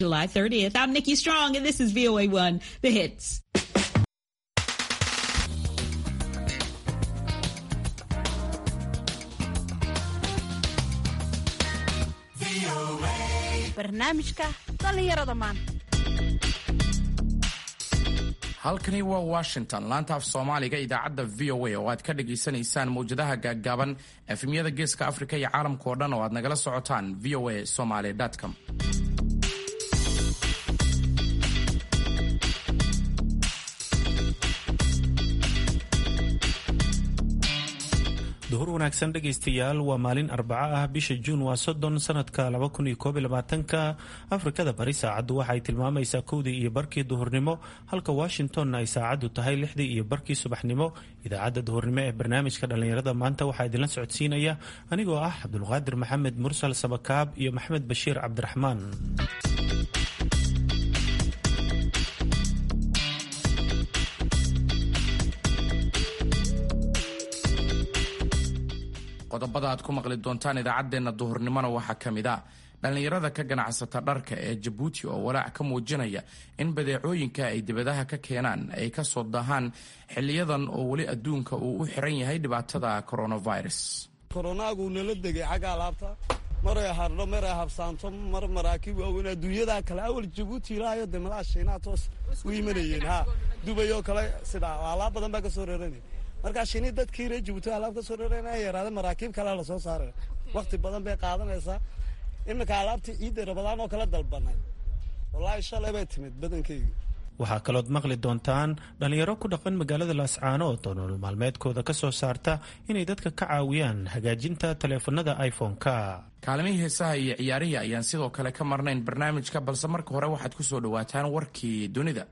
July 30th. I'm Nikki Strong, and this is VOA1, The Hits. barnaamijka dhallinyarada maanta halkani waa washington laanta af soomaaliga idaacadda v o a oo aad ka dhagaysanaysaan mawjadaha gaaggaaban efemyada geeska afrika iyo caalamka oo dhan oo aad nagala socotaan v o a somaly com duhur wanaagsan dhegaystayaal waa maalin arbaco ah bisha juun waa soddon sanadka laba kun iyo koob iyo labaatanka afrikada bari saacaddu waxay tilmaamaysaa kowdii iyo barkii duhurnimo halka washingtonna ay saacaddu tahay lixdii iyo barkii subaxnimo idaacadda duhurnimo ee barnaamijka dhallinyarada maanta waxaa idinla socodsiinaya anigoo ah cabdulqaadir maxamed mursal sabakaab iyo maxamed bashiir cabdiraxmaan qodobada aad ku maqli doontaan idaacaddeenna duhurnimona waxaa ka mid a dhallinyarada ka ganacsata dharka ee jabuuti oo walaac ka muujinaya in badeecooyinka ay dibadaha ka keenaan ay ka soo dahaan xiliyadan oo weli adduunka uu u xiran yahay dhibaatada coronavirus koronaagu nala degay xagga alaabta maray hardho maray habsaanto mar maraakiib waaweyn adduunyada kale awal jabuuti ilaahayo dee madaxa shiinaha toos u imanayeen ha dubayoo kale sidaa alaab badan baa ka soo reeranay markaa shini dadkii reer jabuuti alaab ka soo reerana yaraada maraakiib kalea lasoo saaray wakti badan bay qaadanaysaa iminka alaabtii ciidda rabadaan oo kala dalbanay wallaahi shalay bay timid badankeyga waxaa kalood maqli doontaan dhallinyaro ku dhaqan magaalada laascaanood oo nolol maalmeedkooda ka soo saarta inay dadka ka caawiyaan hagaajinta taleefanada iphone-ka kaalimihii heesaha iyo ciyaarihii ayaan sidoo kale ka marnayn barnaamijka balse marka hore waxaad ku soo dhowaataan warkii dunida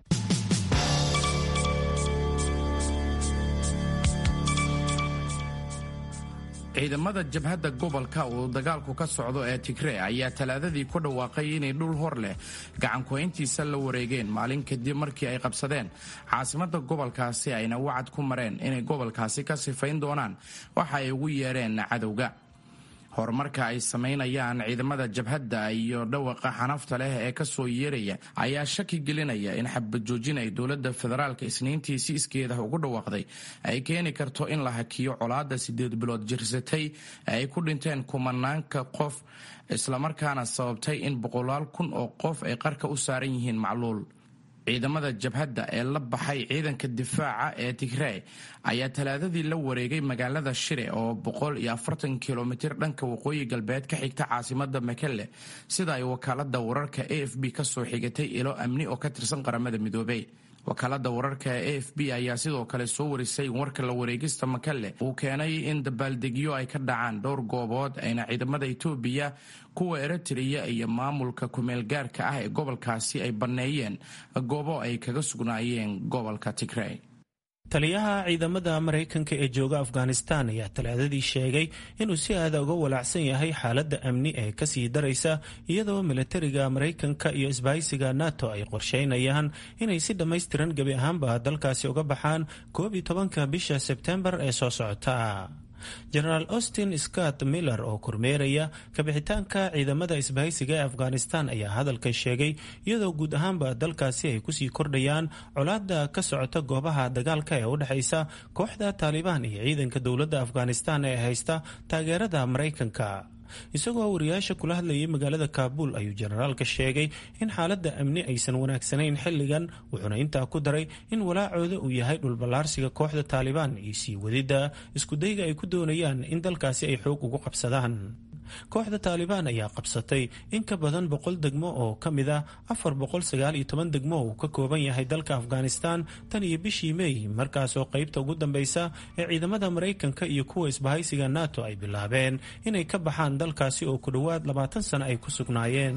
ciidamada jabhadda gobolka uu dagaalku ka socdo ee tigre ayaa talaadadii ku dhawaaqay inay dhul hor leh gacanku-hayntiisa la wareegeen maalin kadib markii ay qabsadeen caasimada gobolkaasi ayna wacad ku mareen inay gobolkaasi ka sifayn doonaan waxa ay ugu yeereen cadowga horumarka ay samaynayaan ciidamada jabhadda iyo dhawaqa xanafta leh ee kasoo yeeraya ayaa shaki gelinaya in xabajoojin ay dowladda federaalka isniintii si iskeeda ugu dhawaaqday ay keeni karto in la hakiyo colaada sideed bilood jirsatay ee ay ku dhinteen kumanaanka qof islamarkaana sababtay in boqolaal kun oo qof ay qarka u saaran yihiin macluul ciidamada jabhadda ee la baxay ciidanka difaaca ee tigrey ayaa talaadadii la wareegay magaalada shire oo boqol iyo afartan kilomitir dhanka waqooyi galbeed ka xigta caasimada makelle sida ay wakaalada wararka a f b kasoo xigatay ilo amni oo ka tirsan qaramada midoobey wakaalada wararka ee a f b ayaa sidoo kale soo warisay in warka la wareegista makelle uu keenay in dabaaldegyo ay ka dhacaan dhowr goobood ayna ciidamada etoobiya kuwa eritreya iyo maamulka kumeelgaarka ah ee gobolkaasi ay banneeyeen goobo ay kaga sugnaayeen gobolka tigrey taliyaha ciidamada maraykanka ee jooga afghanistan ayaa talaadadii sheegay inuu si aada uga walaacsan yahay xaaladda amni ee kasii daraysa iyadoo milatariga maraykanka iyo isbahaysiga nato ay qorsheynayaan inay si dhammaystiran gebi ahaanba dalkaasi uga baxaan koob iyo tobanka bisha sebtembar ee soo socota jenaraal austin scott miller oo kormeeraya kabixitaanka ciidamada isbahaysiga ee afghanistan ayaa hadalka sheegay iyadoo guud ahaanba dalkaasi ay kusii kordhayaan colaada ka socota goobaha dagaalka ee u dhexaysa kooxda taalibaan iyo ciidanka dowladda afghanistan ee haysta taageerada maraykanka isagoo wariyaasha kula hadlayay magaalada kaabuul ayuu jenaraalka sheegay in xaaladda amni aysan wanaagsanayn xilligan wuxuuna intaa ku daray in walaacooda uu yahay dhulballaarsiga kooxda taalibaan iyo sii wadidda iskudayga ay ku doonayaan in dalkaasi ay xoog ugu qabsadaan kooxda taalibaan ayaa qabsatay in ka badan boqol degmo oo ka mid ah afar boqol sagaal iyo toban degmo uu ka kooban yahay dalka afghanistan tan iyo bishii mey markaasoo qaybta ugu dambeysa ee ciidamada maraykanka iyo kuwa isbahaysiga nato ay bilaabeen inay ka baxaan dalkaasi oo ku dhowaad labaatan sano ay ku sugnaayeen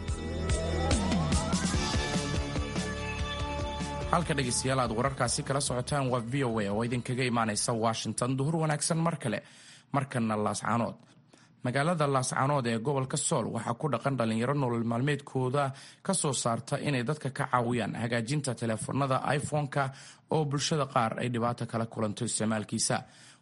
halka dhegeystayaal aad wararkaasi kala socotaan waa v o a oo idinkaga imaanaysa washington duhur wanaagsan mar kale markana laascaanood magaalada laascaanood ee gobolka sool waxaa ku dhaqan dhallinyaro nolol maalmeedkooda ka soo saarta inay dadka ka caawiyaan hagaajinta teleefanada iphone-ka oo bulshada qaar ay dhibaato kala kulanto isticmaalkiisa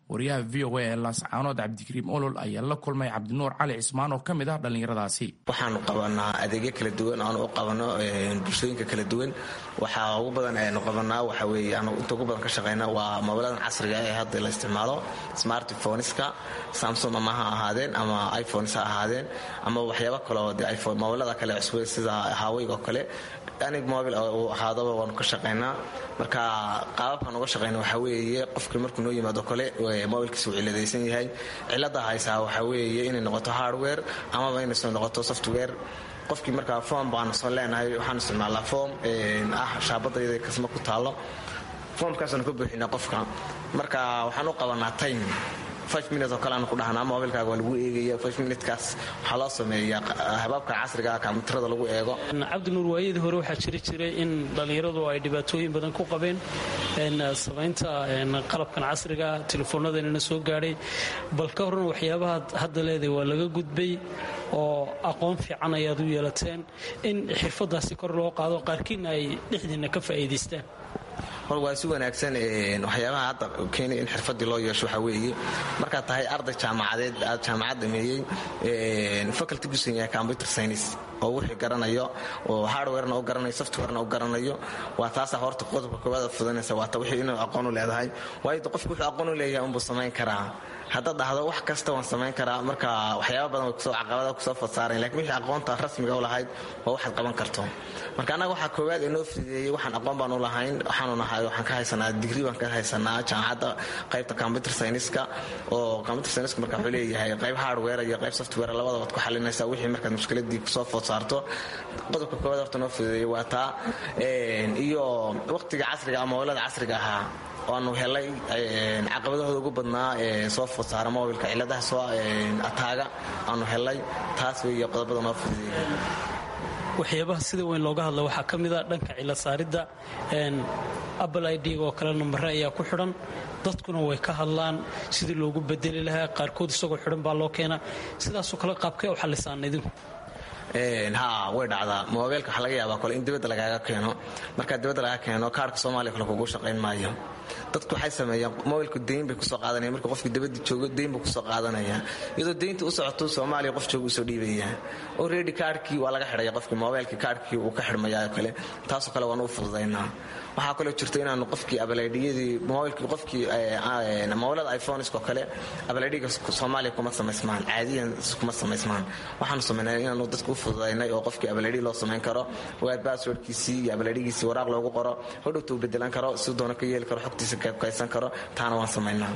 wariyaha v o a ee laascaanood cabdikariim olol ayaa la kulmay cabdinuur cali cismaan oo ka mid ah dhallinyaradaasi waxaanu qabanaa adeegyo kala duwan aanu u qabano bulshooyinka kala duwan waxaa ugu badan aynu qabanaa waxa weeye aanu inta ugu badan ka shaqayna waa moobiladan casriga ee hadda la isticmaalo smartphoneska samsung ama ha ahaadeen ama iphones ha ahaadeen ama waxyaaba kaleo de iphone moobilada kale cusube sida haweyg oo kale anig mobil uu ahaadaba waanu ka shaqaynaa marka qaababkaan uga shaqayna waxaa weeye qofkii markuu noo yimaado kale mobilkiisa uu ciladaysan yahay cilada haysaa waxaa weeye inay noqoto hardware amaba inayso noqoto software qofkii markaa form baanu soo leenahay waxaan isticmaalaa form ah shaabadayda kasma ku taalo formkaasaanu ka buuxinaa qofka marka waxaan u qabanaa time minut oo kale aanu ku dhahnaa mobilkaaga waa lagu eegaya minutkaas waxaa loo sameeyaa habaabka casriga ah kombiyuutarada lagu eego cabdinuur waayadii hore waxaa jiri jiray in dhallinyaradu ay dhibaatooyin badan ku qabeen samaynta qalabkan casriga telefoonnadanina soo gaadhay bal ka horna waxyaabaha hadda leedahay waa laga gudbay oo aqoon fiican ayaad u yeelateen in xirfadaasi kor loo qaado qaarkiina ay dhexdiinna ka faa'iidaystaan hor waa si wanaagsan waxyaabaha hadda keenay in xirfadii loo yeesho waxaa weeye markaad tahay arday jaamacadeed aad jaamacad dhameeyey faculty gusan yahay computer science oo wixii garanayo oo hardwarena u garanayo softwarena u garanayo waa taasa horta qodobka koowaad fudanaysa waata wixii inuu aqoon u leedahay waayo qofku wuxuu aqoon u leeyahay unbuu samayn karaa haddaad dhahdo wax kasta waan samayn karaa marka waxyaaba badan kusoo caqabada kusoo fadsaarayn lakin wixii aqoonta rasmiga u lahayd waa waxaad qaban karto marka annaga waxaa koowaad ee noo fideeyey waxaan aqoon baan u lahayn waxaanu nahay waxaan ka haysanaa digri baan ka haysanaa jaamacadda qaybta computer scienceska oo computer scienceska marka wuxuu leeyahay qayb hardware iyo qayb software labadaba ad ku xalinaysaa wixii markaad mushkiladii kusoo food saarto qodobka koowaad horta noo fideeyey waa taa iyo waqtiga casriga ama howlada casriga ahaa waanu helay caqabadahooda ugu badnaa ee soo food saara mobilka ciladaha soo ataaga aanu helay taas weeye qodobada noo fideeyey waxyaabaha sida weyn looga hadla waxaa ka mida dhanka cila saaridda apple id oo kale nambare ayaa ku xidhan dadkuna way ka hadlaan sidii loogu bedeli lahaa qaarkood isagoo xidhan baa loo keenaa sidaasoo kale qaabkee u xallisaan idinku ha way dhacdaa mobeelka waxaa laga yaabaa kole in dibadda lagaaga keeno markaa dibadda lagaa keeno kaarhka soomaaliya kale kugu shaqayn maayo dadku waxay sameeyaan mobilku dayn bay kusoo qaadanaya marka qofkii dabadii joogo dayn buu kusoo qaadanaya iyadoo daynta u socoto soomaaliya qof jooga usoo dhiibaya oo reedi kaarhkii waa laga xidhaya qofkii mobeelkii kaarhkii uu ka xidhmaya kale taasoo kale waanu u fududaynaa waxaa kaloo jirta inaanu qofkii abalaydhiyadii mobilkii qofkii mobilada iphonesko kale abalaydhiga soomaaliya kuma samaysmaan caadiyan kuma samaysmaan waxaanu samaynay inaanu dadka u fududaynay oo qofkii abalaydhi loo samayn karo waa basswordkiisii iyo abalaydhigiisii waraaq loogu qoro hodhowta uu bedelan karo si doona ka yeeli karo xogtiisa kaysan karo taana waan samaynaa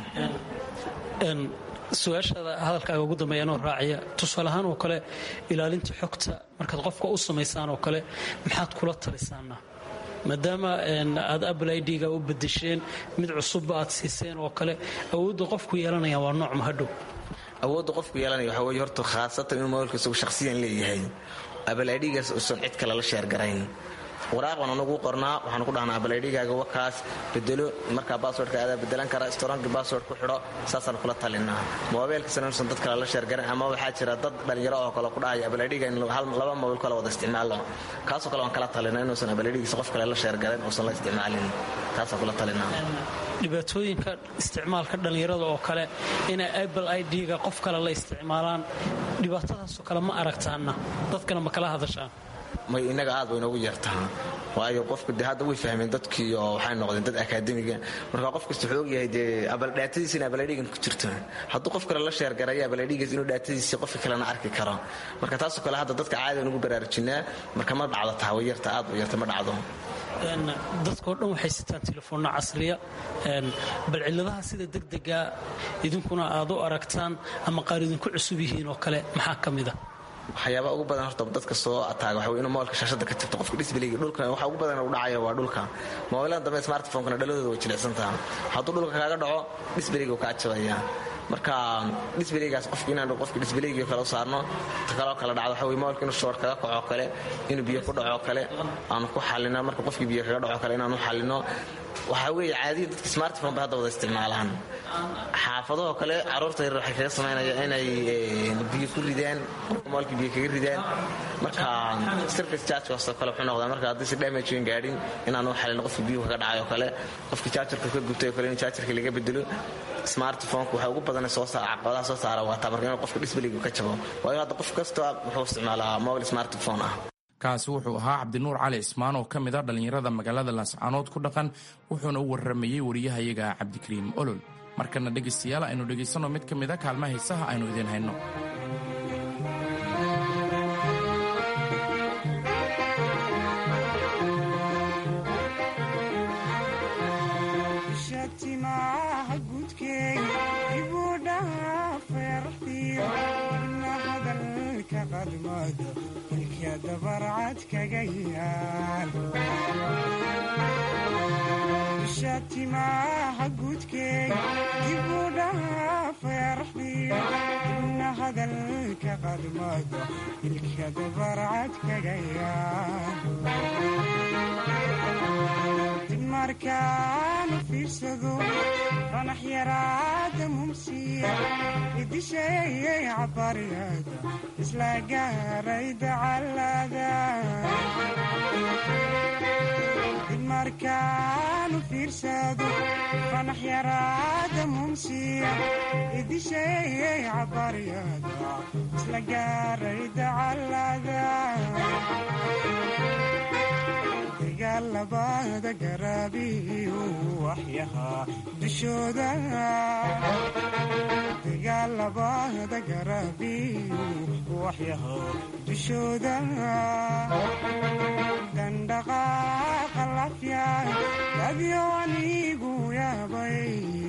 su-aashaada hadalkaaga ugu dambeeya anoo raacaya tusaale ahaan oo kale ilaalinta xogta markaad qofka u samaysaan oo kale maxaad kula talisaana maadaama aad apple idga u bedesheen mid cusubba aad siiseen oo kale awoodda qofku yeelanaya waa nooc mahadhow awoodda qofku yeelanaya waxaa weye horta khaasatan inuu mobilka isagu shakhsiyan leeyahay apple idgaas uusan cid kale la sheergarayn waraaq baan anagu qornaa waxaan ku dhahnaa abalaydhigaaga wakaas bedelo markaa basswordka aadaa bedelan kara storanki bassword ku xidho saasaan kula talinaa mobeelkasna inuusan dad kale la sheergaran ama waxaa jira dad dhalinyaro oo kale ku dhahaya abalaydhiga in laba mobil kale wada isticmaalo kaasoo kale waan kala talina inuusan abalaydhigiisa qof kale la sheergaran uusan la isticmaalin taasaan kula talinaa dhibaatooyinka isticmaalka dhallinyarada oo kale inay apple idga qof kale la isticmaalaan dhibaatadaasoo kale ma aragtaana dadkana ma kala hadashaan may inaga aad bay inoogu yeertaa waayo qofku de hadda way fahmeen dadkii oo waxay noqdeen dad akaademiga marka qof kasta wuxuu ogyahay dee abaldhaatadiisi in abaladhigan ku jirto hadduu qof kale la sheergarayo abaladhigaas inuu dhaatadiisii qofka kalena arki karo marka taasoo kale hadda dadka caadi nugu baraarujinaa marka ma dhacdo taa way yarta aad u yarta ma dhacdo dadkao dhan waxay sitaan telefoonna casriya bal ciladaha sida degdega idinkuna aad u aragtaan ama qaar idinku cusub yihiin oo kale maxaa ka mida waxyaaba ugu badan horta dadka soo ataaga waxa inuu mobilka shaashada ka tirto qofka disblayga dhulka waxa ugu badan u dhacaya waa dhulka mobilada dambe smartphone-kana dhaladooda way jilicsantaha hadduu dhulka kaaga dhaco disblayga kaa jabaya marka disblaygaas qofka inaan qofka disblayga kale u saarno ta kaloo kale dhacdo waxa weye mobilka inuu shoor kaga kaco kale inuu biyo ku dhaco kale aanu ku xallino marka qofkii biyo kaga dhaco kale inaanu xallino waxaa weeye caadiya dadka smartphone bay hadda wada isticmaalaan xaafadahoo kale caruurta yar waxay kaga samaynaya inay biyo ku ridaan moolkii biyo kaga ridaan marka service chargekaasoo kale wuxuu noqdaa marka haddii si damage weyn gaadhin inaanu xalin qofka biyuhu kaga dhacay oo kale qofka jaajarka ka gubtay oo kale in jaajarka laga bedelo smartphoneka waxa ugu badan soo saara caqabadaha soo saara waa taa marka inuu qofka disbeliga ka jabo waayo hadda qof kasta wuxuu isticmaalaa mobile smartphone ah kaasi wuxuu ahaa cabdinuur cali ismaan oo ka mid a dhallinyarada magaalada laascaanood ku dhaqan wuxuuna u warramayey wariyahayaga cabdikariim olol markana dhegaystayaal aynu dhegaysanno mid ka mid a kaalmaha hiisaha aynu idiin hayno shatimaha guudkey dibuu dhaha feeraxdiyo ibna hadalka qadmado ilka dabarcad kaga yaal dib markaanu fiirsado fanax yaraada mumsiya idisheeyay cabaryada isla gaaray dacalada markaanu fiirsado fanax yaraada mumsiya idisheeyay cabaryada isla gaaray dacalada dagaalabada garaabiyu waxyahaa dushooda dagaalabada garaabiyu waxyahaa dushooda dandhaqaaqa lafya dadyo anigu yaabay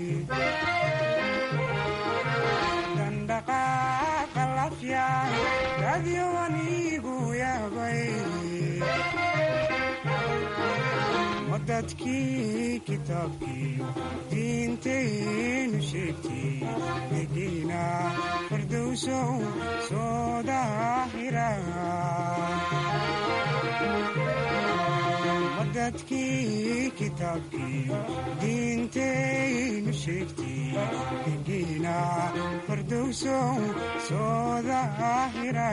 dandhaqaaqa lafya dadyo anigu yaabay dadkii kitaabkiiyo diintaynu sheegtay degiina fardowsow soo daahira dadkii kitaabkiiyo diintaynu sheegtay degiina fardowsow soo daahira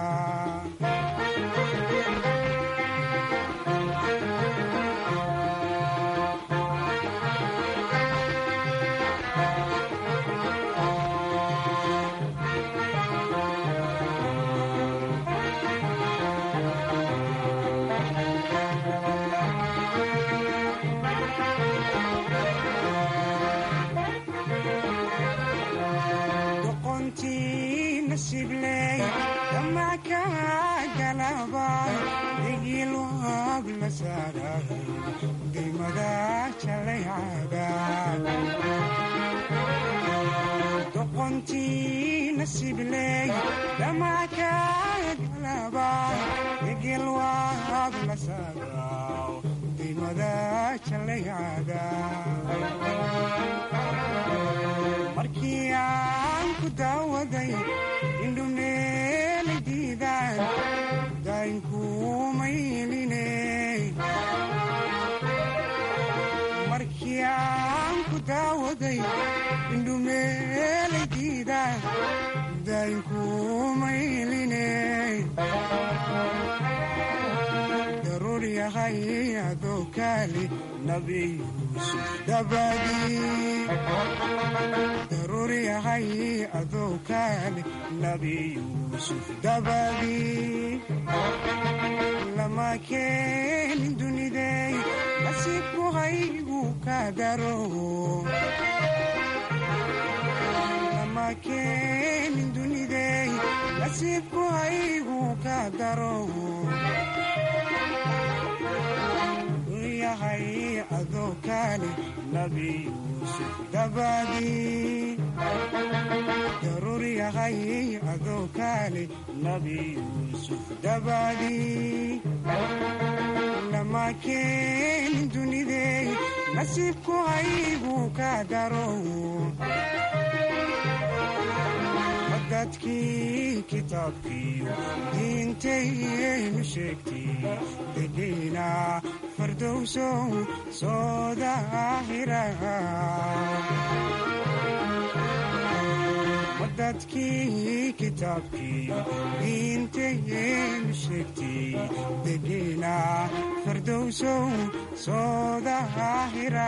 doqontii nasibley dhamakagalaba egelwaab la saadaw dimada jalaycada markii aan ku daawaday indhumeelay diidaan daynkumayline markii aan ku daawaday indhumeelay diidaan daynkumayline daruur yahay adoo kaali nabi yuusuf dabadii daruur yahay adoo kaali nabi yuusuf dabadii lama keenin dunidey nasiibku haygu ka daro lama keenin dunidey nasiibku haygu ka daro yahay adoo kaali nabi yuusuf dabadii daruur yahay adoo kaali nabi yuusuf dabadii lama keenin dunidey nasiibku haygu ka daro dadkii kitaabkiiyo diintaynu sheegtay degiina fardowsow soo daahira dadkii kitaabkiiyo diintaynu sheegtay degiina fardowsow soo daahira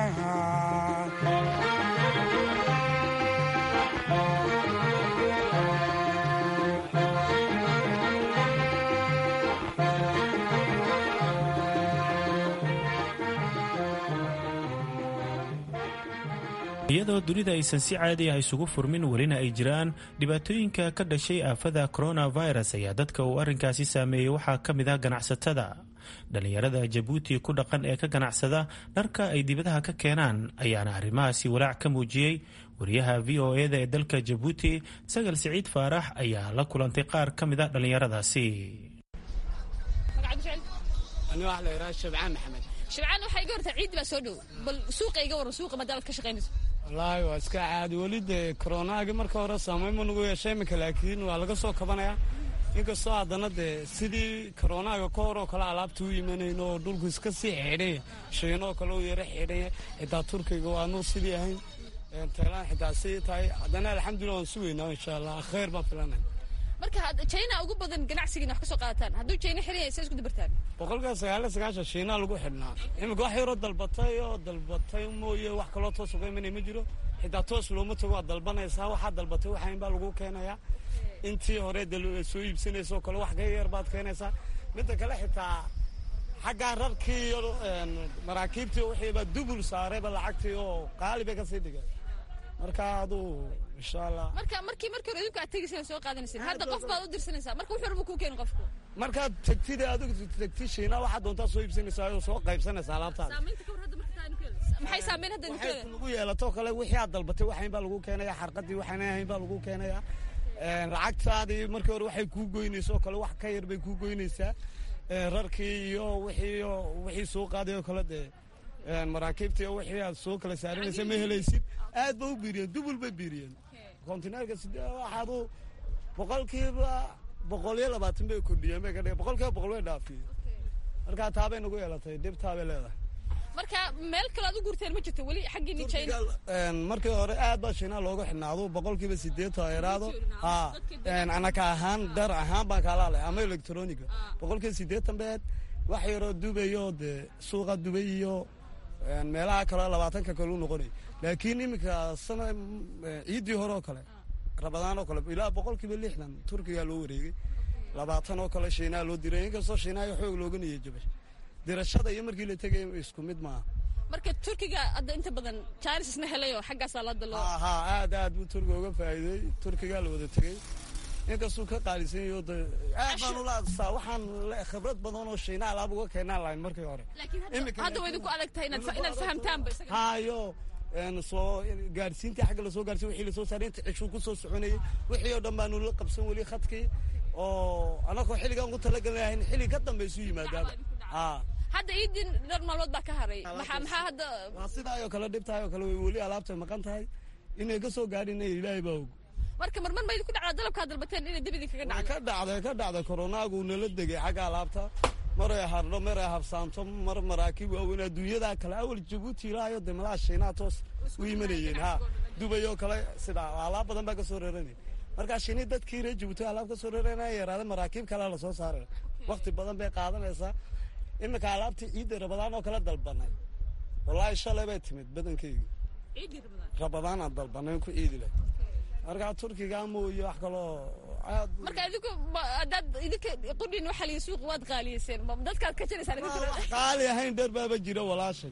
iyadoo dunida aysan si caadi ah isugu furmin welina ay jiraan dhibaatooyinka ka dhashay aafada coronavirus ayaa dadka uu arrinkaasi saameeyey waxaa ka mid ah ganacsatada dhallinyarada jabuuti ku dhaqan ee ka ganacsada dharka ay dibadaha ka keenaan ayaana arrimahaasi walaac ka muujiyey wariyaha v o eda ee dalka jabuuti sagal siciid faarax ayaa la kulantay qaar ka mid a dhallinyaradaasi shabcaan waxaa iga hortaa ciiddi baa soo dhow bal suuqa iga waran suuqa maadaamad ka shaqaynayso wallaahi waa iska caadi weli dee koronaagi marka hore saamayn ma nagu yeesha iminka laakiin waa laga soo kabanayaa inkastoo haddana dee sidii koronaaga ka hor oo kale alaabta u imanayno oo dhulku iska sii xidhanya shiinoo kale u yara xidhanya xitaa turkiga waanu sidii ahayn taylaan xitaa sii tahay haddana alxamdulillah waan sugaynaa insha allah khayr baan filanay marka china ugu badan ganacsigiina wax ka soo qaadataan hadduu china xiraya say isku dabartaan boqolkiiba sagaaliyo sagaashan shiinaa lagu xidhnaa iminka wax yaroo dalbatay oo dalbatay mooye wax kaloo toos uga imanaya ma jiro xitaa toos looma tago waad dalbanaysaa waxaa dalbatay waxayn baa lagu keenayaa intii hore soo iibsanaysa oo kale wax ka yar baad keenaysaa midda kale xitaa xaggaa rarkii iyo maraakiibtii wixiiba dubul saarayba lacagtii oo qaali bay kasii dhigeen marka aduu insha allah marka markii markii hore idinku aad tegayseen soo qaadanayseen hadda qof baad u dirsanaysaa marka wuxuu raba kuu keeni qofku markaad tagtid adigu tagtid shiina waxaad doontaa soo iibsanaysaa oo soo qaybsanaysaa alaabtaada saamaynta kawar hadda marka maxay saameyn hadda idinku waxay lagu yeelato kale wixii aad dalbatay waxayn baa lagu keenaya xarqadii waxaan ahayn baa lagu keenaya lacagtaadii markii hore waxay kuu goynaysa oo kale wax ka yar bay kuu goynaysaa rarkii iyo wixii wixii soo qaaday oo kale dee maraakiibtii iyo wixii aad soo kala saaranaysa ma helaysid aad ba u biiriyeen dubul bay biiriyeen kontineerka waxaad u boqolkiiba boqol iyo labaatan bay kordhiyeen bay ka dhigeen boqolkiiba boqol way dhaafiyeen marka taabay nagu yeelatay dhibtaabay leedahay marka meel kale aad u guurteen ma jirto weli xaggiini china markii hore aad baa shiinaa looga xidhnaado boqolkiiba sideetan yaraado ha anaka ahaan dhar ahaan baan kaala hadlay ama electroniga boqolkiiba sideetan beed wax yaroo dubayo dee suuqa dubay iyo meelaha kaleo labaatanka kale u noqonay laakiin iminka sana ciiddii hore oo kale rabadaan oo kale ilaa boqolkiiba lixdan turkiga loo wareegay labaatan oo kale shiinaa loo diray inkastoo shiinaayo xoog looga niya jabay dirashada iyo markii la tegay isku mid maaha marka turkiga hadda inta badan jaanis isna helay oo xaggaasaa hadda loo ha aad aad buu turkiga uga faa'iiday turkigaa la wada tegey inkastuu ka qaalisan yaho de aad baan ulaasaa waxaan khibrad badan oo shiina alaab uga keenaan lahayn markii hore hadda waa idinku adag tahay inaad fahamtaanba hayo soo gaadhsiintii xagga lasoo gaarsiin wixii lasoo saaray inta cishuu ku soo soconayay wixii oo dhan baanu la qabsan weli khadkii oo anakoo xilligaan ugu talagalnahayn xilli ka dambe isu yimaadaaba hadda iidin dhar maalmood baa ka haray maxaa maxaa hadda waa sidaayoo kale dhibtaayoo kale way weli alaabtay maqan tahay inay ka soo gaadhin ilaahay baa og marka marmar ma idinku dhacdaa dalabkaa dalbateen inay dib idinkaga dhacdo ka dhacday ka dhacday koronaagu nala degay xagga alaabta maray hardho maray habsaanto mar maraakiib waaweyn adduunyada kale awal jabuuti ilaayo de malaha shiinaha toos u imanayeen ha dubay oo kale sidaa alaab badan baa ka soo reeranay markaa shini dadkii reer jabuuti alaab ka soo reeranaya yaraada maraakiib kalea lasoo saaray wakti badan bay qaadanaysaa iminka alaabtii ciidda rabadaan oo kale dalbanay wallaahi shalay bay timid badankeyga rabadaanaan dalbanay ku ciidi leh markaa turkiga mooye wax kaloo aad marka idinku haddaad idinka qudhin waxa liyi suuq waad qaaliyeyseen dadkaad ka jiraysaan wax qaali ahayn dheer baaba jira walaashay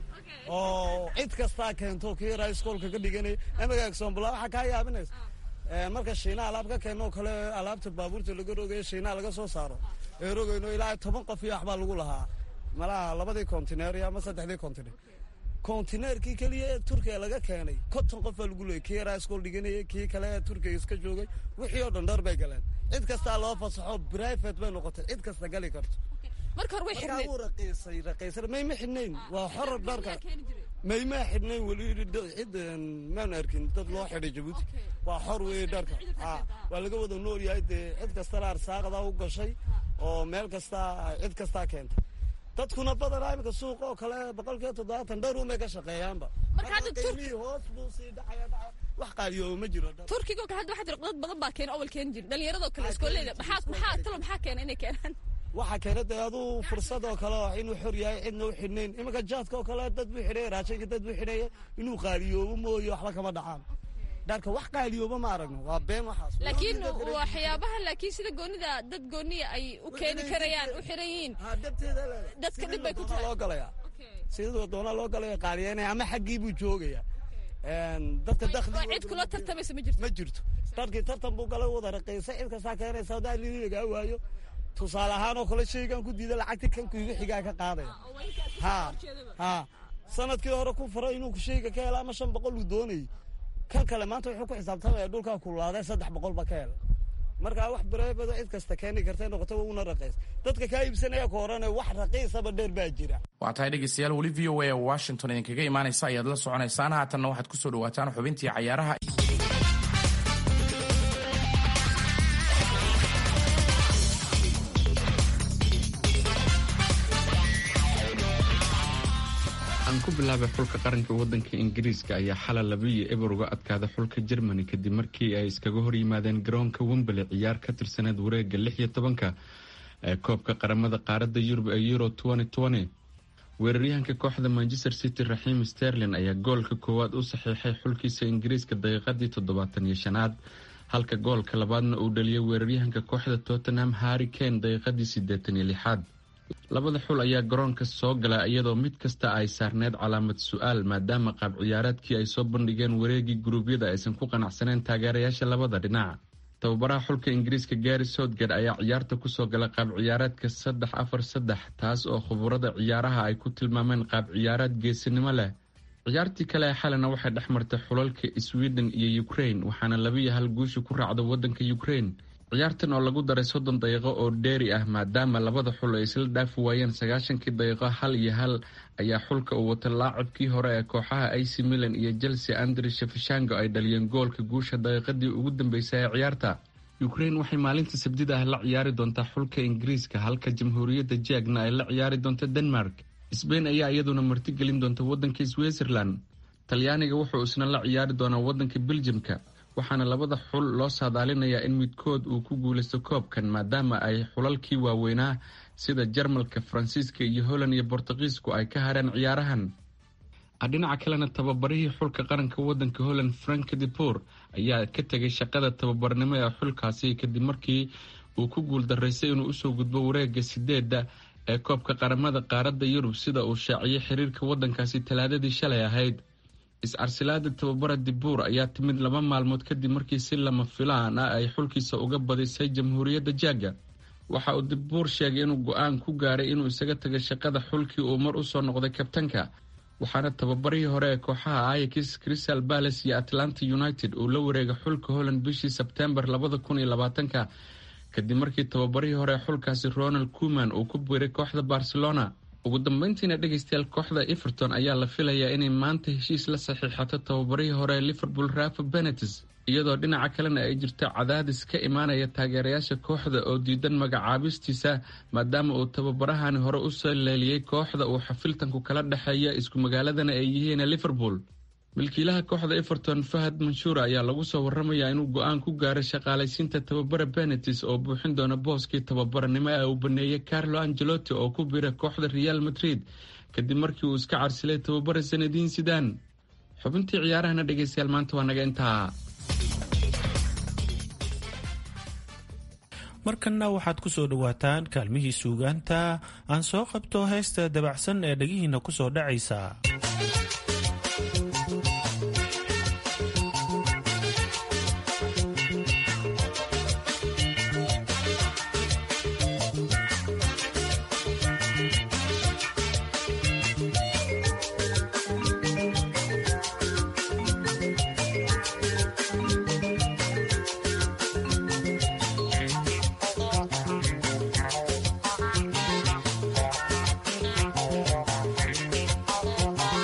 oo cid kastaa keento kii yaraa iskoolka ka dhiganaya amiga exombla waxaa kaa yaabinaysa marka shiinaha alaab ka keeno oo kale alaabta baabuurta laga rogayo shiinaha laga soo saaro ee rogayno ilaa toban qof iyo waxbaa lagu lahaa malaha labadii kontineer iyo ama saddexdii kontineer kontineerkii keliya ee turkiga laga keenay konton qof baa lagu leeyay kii yaraa iskool dhiganayay kii kale ee turkiga iska joogay wixii oo dhan dhar bay galeen cid kastaa loo fasaxo private bay noqotay cid kasta gali karto marka hore way xirnayd markaa uu raqiisay raqiisay mayma xidhnayn waa xor dharka maymaa xidhnayn weli cid maan arkin dad loo xidhay jabuuti waa xor weeye dharka waa laga wada nool yahay dee cid kastana arsaaqda u gashay oo meel kastaa cid kastaa keentay dadkuna badanaa imika suuqa oo kale boqolkiiba toddobaatan dhar umay ka shaqeeyaanba Marka hadda Turk- qiimihii hoos buu sii dhacaya dhacaya wax qaaliyooba ma jiro turkiga kale hadda waxaa jira dad badan baa keena awal keeni jira dhallinyaradoo kale iskooleyda maxaa maxaa talo maxaa keena inay keenaan waxaa keena dee aduu fursad oo kale oo inuu xor yahay cidna u xidhnayn iminka jaadka oo kale dad buu xidhaya raashinka dad buu xidhaya inuu qaaliyoobo mooye waxba kama dhacaan dharka wax qaaliyooba ma aragno waa been waxaas laakiin waxyaabaha laakiin sida goonida dad gooniya ay u keeni karayaan u xiran yihiin dadka dhib bay ku tahay loo galaya sidoo doona loo galaya qaaliyeynaya ama xaggii buu joogaya dadka dakhli oo cid kula tartamaysa ma jirto ma jirto dharkii tartan buu galay wada raqiisa cid kastaa keenaysa hadaa lili lagaa waayo tusaale ahaan oo kale shaygan ku diida lacagti kan kuiga xigaa ka qaadaya ha ha sanadkii hore ku faray inuu shayga ka hela ama shan boqol uu doonayay kan kale maanta wuxuu ku xisaabtamaya dhulkaa kulaaday saddex boqol ba ka hela markaa wax bareebado cid kasta keeni kartay noqoto una raqiis dadka kaa iibsanaya ka horane wax raqiisaba dheer baa jira waa tahay dhegeystayaal weli v o a oo washington idinkaga imaanaysa ayaad la soconaysaan haatanna waxaad ku soo dhawaataan xubintii cayaaraha aan ku bilaabay xulka qaranka wadanka ingiriiska ayaa xalay labiiyo eber uga adkaada xulka jermani kadib markii ay iskaga hor yimaadeen garoonka wembele ciyaar ka tirsaneed wareega lix iyo tobanka ee koobka qaramada qaaradda yurub ee euro weeraryahanka kooxda manchester city raxiim sterlin ayaa goolka koowaad u saxiixay xulkiisa ingiriiska daqiiqadii toddobaatan iyo shanaad halka goolka labaadna uu dhaliyay weeraryahanka kooxda tottenham harri kane daqiiqadii siddeetan iyo lixaad labada xul ayaa garoonka soo gala iyadoo mid kasta ay saarneyd calaamad su-aal maadaama qaab ciyaareedkii ay soo bandhigeen wareegii guruubyada aysan ku qanacsaneen taageerayaasha labada dhinac tababaraha xulka ingiriiska gary soutgard ayaa ciyaarta kusoo gala qaab ciyaareedka saddex afar saddex taas oo khuburada ciyaaraha ay ku tilmaameen qaab ciyaareed geesinimo leh ciyaartii kale ee xalina waxay dhex martay xulalka sweden iyo ukraine waxaana labiiyo hal guusha ku raacda wadanka ukraine ciyaartan oo lagu daray soddon daqiiqo oo dheeri ah maadaama labada xul ay isla dhaafi waayeen sagaashankii daqiiqo hal iyo hal ayaa xulka uu wata laacibkii hore ee kooxaha ac milan iyo chelsea andri shafishango ay dhaliyeen goolka guusha daqiiqadii ugu dambeysay ee ciyaarta ukraine waxay maalinta sabdida ah la ciyaari doontaa xulka ingiriiska halka jamhuuriyadda jeegna ay la ciyaari doonta denmark sbain ayaa iyaduna martigelin doonta wadanka switzerland talyaaniga wuxuu isna la ciyaari doonaa wadanka beljimka waxaana labada xul loo saadaalinayaa in midkood uu ku guulaysto koobkan maadaama ay xulalkii waaweynaa sida jarmalka faransiiska iyo holland iyo bortuqiisku ay ka hareen ciyaarahan dhinaca kalena tababarihii xulka qaranka wadanka holland frank depor ayaa ka tegay shaqada tababarnimo ee xulkaasi kadib markii uu ku guuldaraystay inuu usoo gudbo wareega sideedda ee koobka qaramada qaaradda yurub sida uu shaaciyay xiriirka wadankaasi talaadadii shalay ahayd is-carsilaada tababara dibuur ayaa timid laba maalmood kadib markii si lama filaan ah ay xulkiisa uga badisay jamhuuriyadda jaaga waxa uu dibuur sheegay inuu go-aan ku gaaray inuu isaga taga shaqada xulkii uu mar usoo noqday kabtanka waxaana tababarihii hore ee kooxaha ayax crystal balace iyo atlanta united uu la wareegay xulka holland bishii sebtembar labada kun iyo labaatanka kadib markii tababarihii hore ee xulkaasi ronald kuman uu ku biiray kooxda barcelona ugu dambeyntiina dhegeystayaal kooxda everton ayaa la filayaa inay maanta heshiis la saxiixato tababarihii hore ee liverpool rafa benetes iyadoo dhinaca kalena ay jirto cadaadis ka imaanaya taageerayaasha kooxda oo diidan magacaabistiisa maadaama uu tababarahani hore u saleeliyey kooxda uu xafiltanku kala dhexeeya isku magaaladana ay yihiin liverpool milkiilaha kooxda everton fahad manshuura ayaa lagu soo waramayaa inuu go-aan ku gaaray shaqaalaysiinta tababara benetis oo buuxin doona booskii tababaranimo ee uu baneeyey carlo angelotti oo ku biiray kooxda real madrid kadib markii uu iska carsilay tababara sanadiin sidaan xubintii ciyaarahana dhegeystayaal maanta waa naga intaa markanna waxaad ku soo dhowaataan kaalmihii suugaanta aan soo qabto heesta dabacsan ee dhegihiinna ku soo dhacaysa Thank you.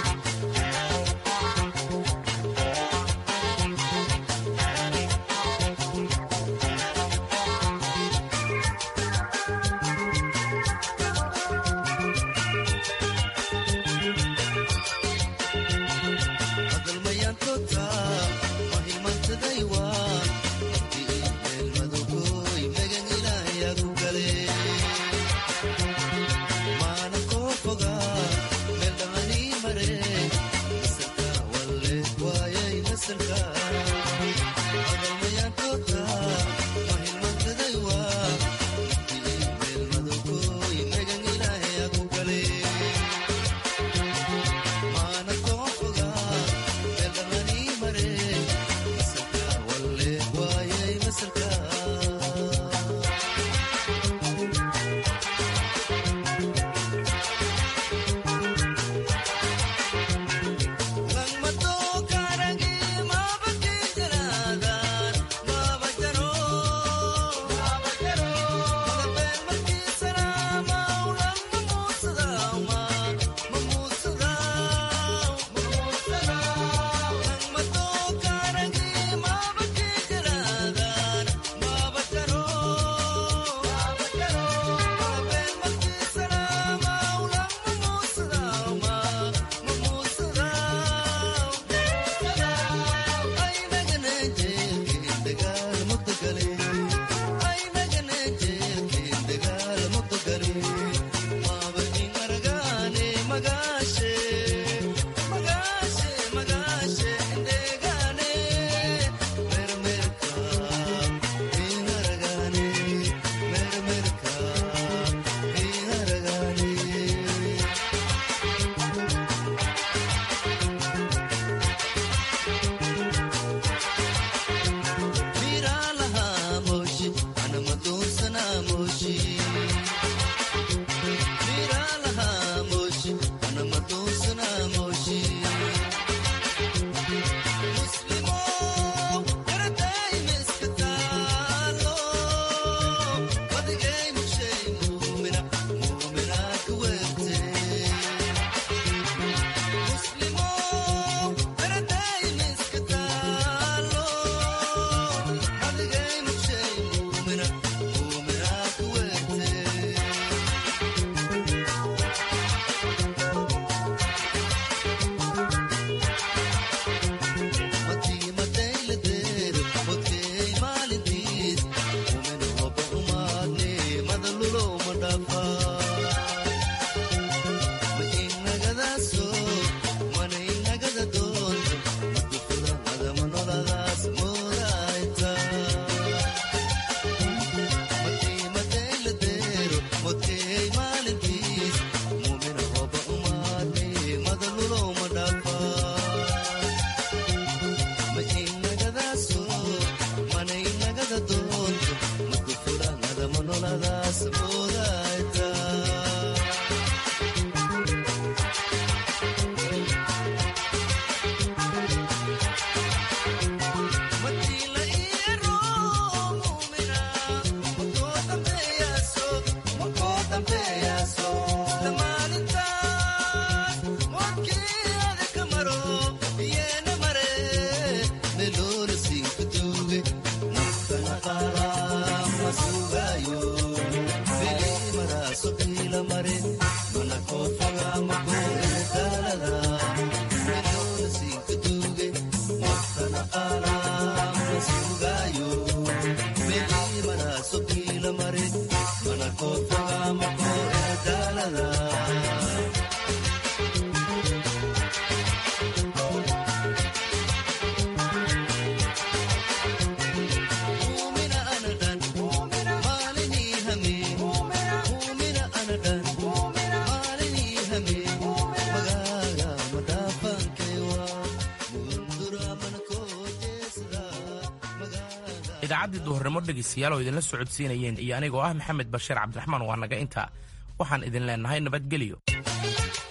idaacaddii duhurnimo dhegaystayaal oo idinla socodsiinayeen iyo anigoo ah maxamed bashiir cabdiraxmaan waa naga intaa waxaan idin leennahay nabadgelyo